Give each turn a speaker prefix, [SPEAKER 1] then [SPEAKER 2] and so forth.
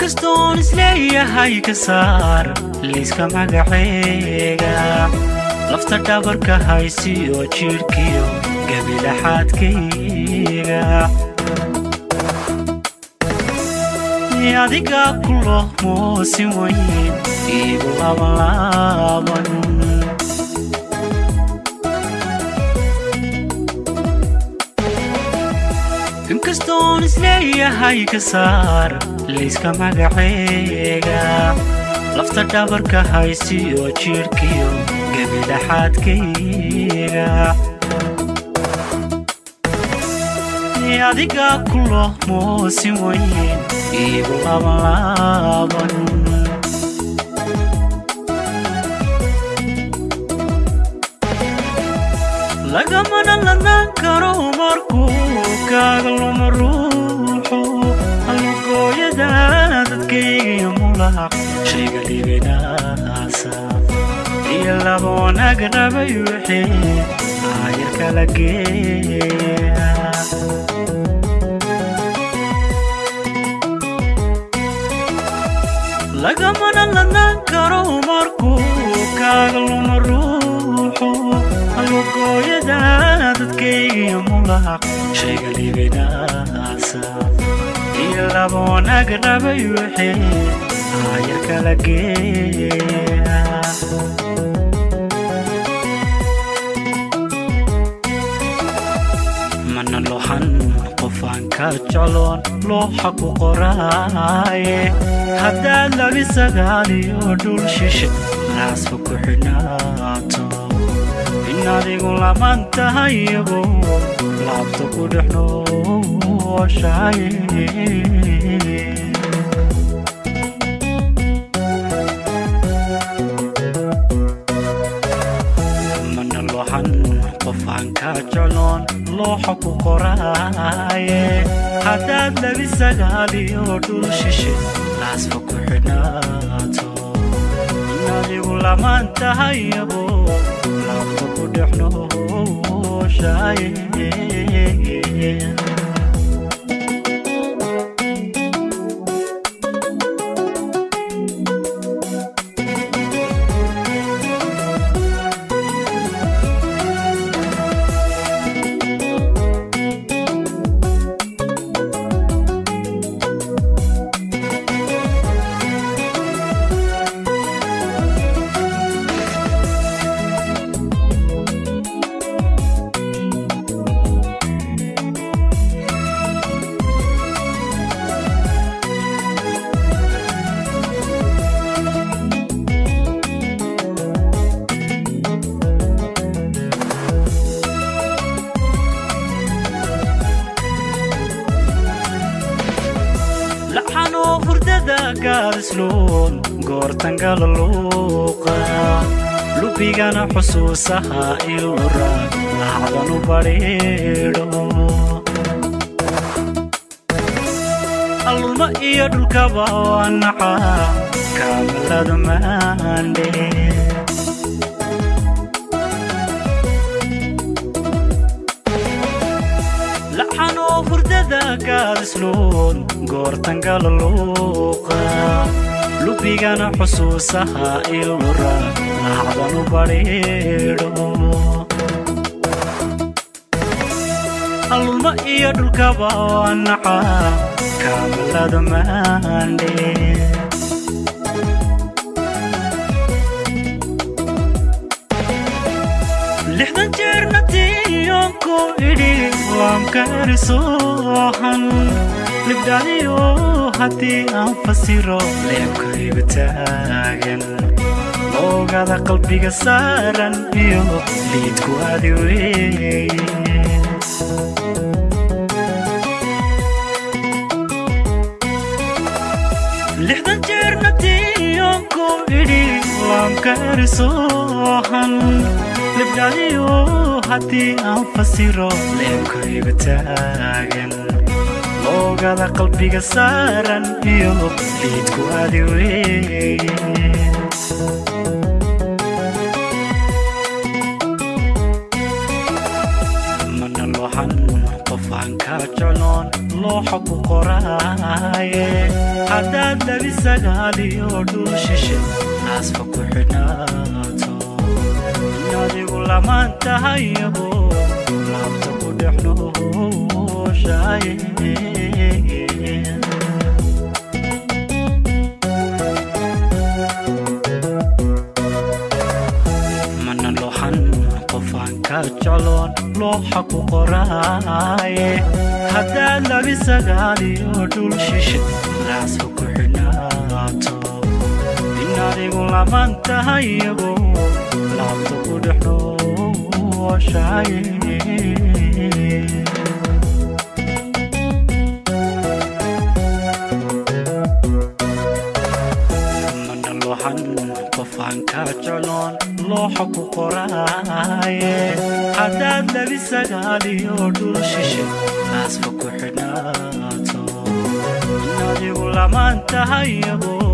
[SPEAKER 1] inkastoon isleeyahay ka saar liiska magaceega lafta dhabarka haysiyo jidhkiyo gebilaxaadkayga adigaa ku loo moosin weyn iigu labanlaaban inkastoon isleeyahay ka saar liiska magaceega lafta dhabarka haysiyo jidhkiyo gebilaxaadkayga adigaa ku loo moosin weyn iigu labanlaaban lagamana ladnaan karo markuu kaaga luma ruuxu allugooyada dadkaygiyo mulaq shayga dhibinaasa iyo laba wanaag rabay wixii aayar kala geeya lagamana ladnaan karo markuu kaaga luma ruuxu allugooyada dadkaygiyo mulaq shayga dhibinaasa iyo laba wanaag rabay wixii aayar kala geeya mana lohan qofaan ka jecloon looxa ku qoraaye haddaad labi sagaaliyo dhul shishe naasfa ku xidhnaato in adigu laban tahayago laabta ku dhex nooshaye mana lohan qofaan ka jecloon looxa ku qoraaye haddaad labi sagaaliyo dhul shishe naasfa ku xidhnaato in adigu lamaan tahayabo laabta ku dhex nooshaye laxanoo hurdada gaadisluun goortangala luuqa lubigana xusuusaha ilura lacdanu badhiidho allulma iyo dhulkaba waa naca kaamalada maandhe laxanoo hurdada gaadisluun goortangala luuqa lubigana xusuusaha ilura lacdanu badhiidho allulma iyo dhulkaba waa naca kaamalada maandhe lixdan jeerna tiyoonku idhi waamkarisoohan libdhadiyo haddii aan fasiro leebkaygu taagan oogada qalbiga saaran iyo liidku adi weeye lixdan jeerna tiyoonku idhi waamkarisoohan libdhadiyo haddii aan fasiro leebkaygu taagan oogada qalbiga saaran iyo liidku adi weeye mana lohan qof qofaan ka jecloon looxa ku qoraaye haddaad labi sagaaliyo dhul shishe naasfa ku xidhnaato adigu lamaan tahayabo laabta ku dhex nooshaye mana looxan qofaan ka jecloon looxa ku qoraaye haddaad labi sagaaliyo dhul shishe naasfa ku xidhnaato in adigu lamaan tahayabo laabta ku dhex nooshaye mana looxan qofaan ka jecloon looxa ku qoraaye haddaad labi sagaaliyo dhul shishe naasfa ku xidhnaato in adigu lamaan tahayabo